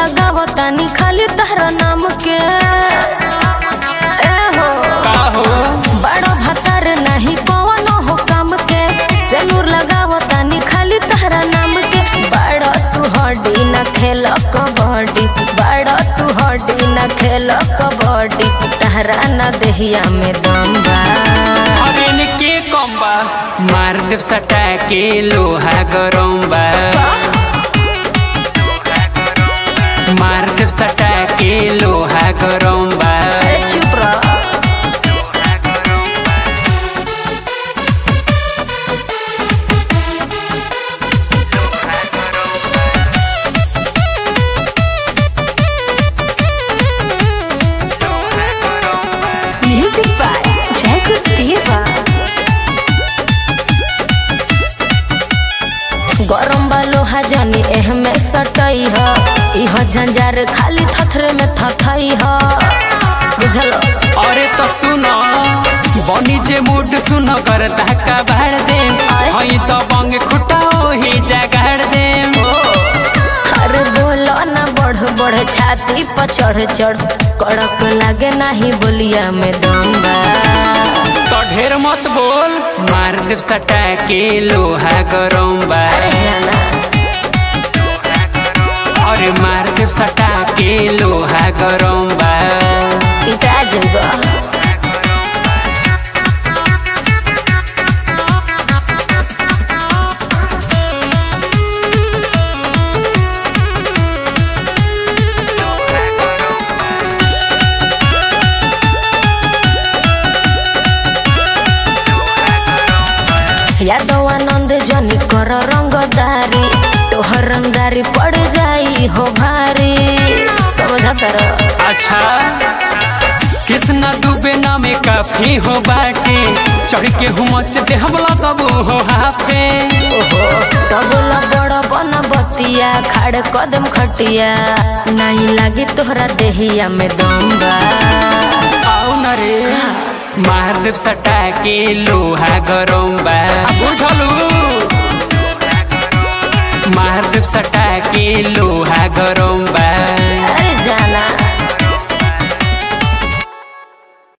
लगाव तानी खाली तहरा नाम के ए हो का हो बड़ो भतर नहीं कौनो हो काम के सेनूर लगाव तानी खाली तहरा नाम के बड़ो तू हड्डी न खेल कबड्डी बड़ो तू हड्डी न खेल कबड्डी तहरा न देहिया में दम बा अरे के कम बा मार देव सटा के लोहा गरम बा मार देव सटा के लोहा गरम बा अरे चुप रह Music by Jacob Diva. गरम बालो हजानी एह में सटई ह इह झंझार खाली थथरे में थथई ह बुझल अरे तो सुनो बनी जे मूड सुनो कर धक्का बाढ़ दे आय। हई तो बंग खुटा ही जगाड़ दे अरे बोलो ना बढ़ बढ़ छाती पर चढ़ चढ़ कड़क लागे नाही बोलिया में दम बा तो ढेर मत बोल मार देव सटा के लोहा गरम बा अरे जाना अरे मार देव सटा के लोहा गरम बा पिटा जइबा यादव आनंद जनी कर रंगदारी तोहर रंगदारी पड़ जाई हो भारी समझ तर अच्छा कृष्णा दुबे नामे काफी हो बाटे चढ़ के हुमच दे हमला तबू हो हाफे ओहो तबला बड़ बन बतिया खाड़ कदम खटिया नहीं लागी तोहरा देहिया में दम बा आओ न रे मार देव सटा के लोहा गरम बा बुझलू मार देव सटा के लोहा गरम बा